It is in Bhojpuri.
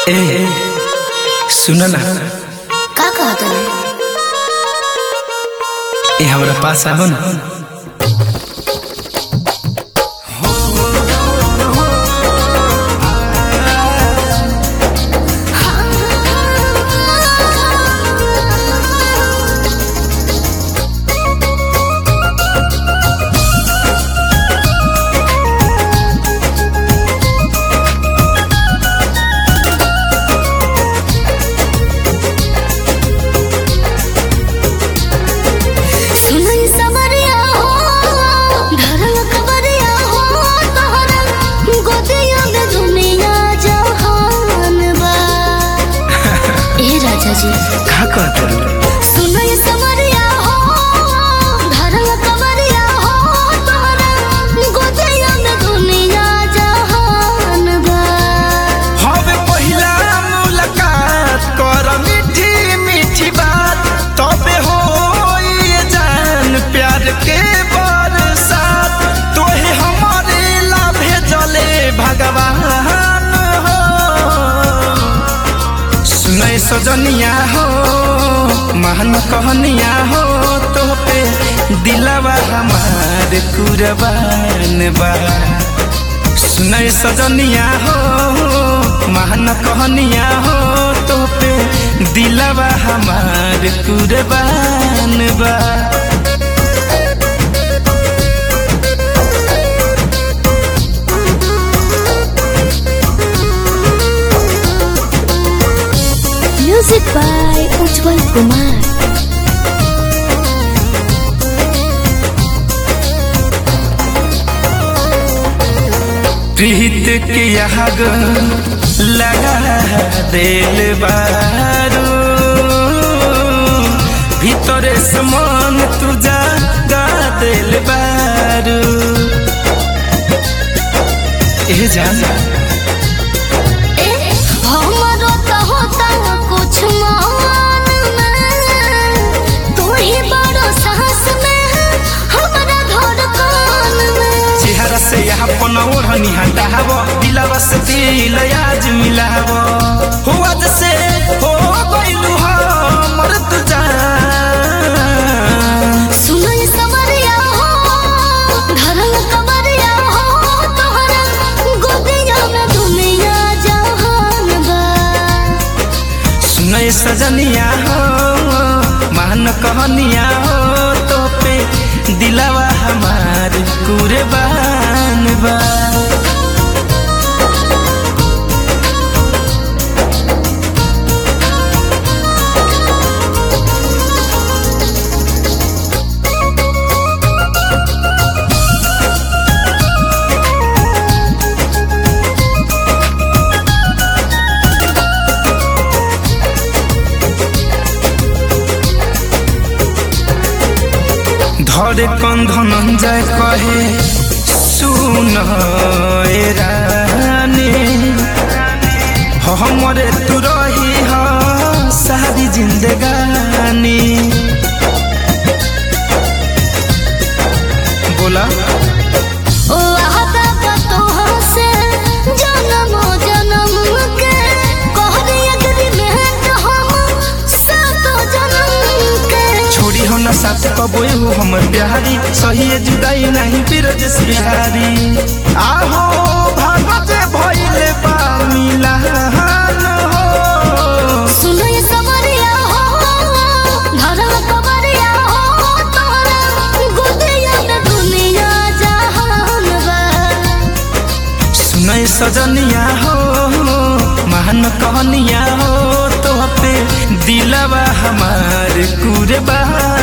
ए सुन ना का कहत रहे ए हमरा पास आओ ना सुनई समरिया हो धरल कबरिया हो तोहरा गोदिया में दुनिया जहान बा ए राजा जी का कहत रहे सुनई समरिया हो धरल कबरिया हो तोहरा गोदिया में दुनिया जहान बा हवे पहिला मुलाकात कर मीठी मीठी बात तबे हो ये जान प्यार के बरसात तोहे हमारे ला भेजले भगवान हो सुनै सजनिया हो महान कहनिया हो तो पे दिलवा हमार कुरबान बा सुनै सजनिया हो महान कहनिया हो तो पे दिलवा हमार कुरबान बा म्यूजिक बाय उज्जवल कुमार प्रीत के आग लगा दिल बारू ভিতরে সমান তুজা গা দিল বারু এ জানা ए हमरो तो होता कुछ मान में तू ही बड़ो साहस में हमरा धड़कन में চেহারা সে আপন ওढ़नी हटाव दिलवा से दिल आज मिलाव हुआ जैसे हो गइलू हमर तुजा सुनई समरिया हो धरल कमरिया हो तोहरा गोदिया में दुनिया जहान बा सुनै सजनिया हो मान कहनिया हो तो पे दिलवा हमार कुरबान बा ধরে কন্ধন যায় কহে শুন এ রানী हमरे तू रही ह सारी जिंदगानी बोला ओ आहता का तोहाँ से जन्म जन्म के कहरी अग्रीमेंट हम सात जन्म के छोड़ी हो ना साथ कबो हो हमर बिहारी सही जुदाई नहीं बिरज बिहारी आहो भागत भइले बा मिलान हो सुनई समरिया हो धरल कबरिया हो तोरा गोदिया में दुनिया जहान बा सुनै सजनिया हो महान कहनिया हो तो पे दिलवा हमार कुरबान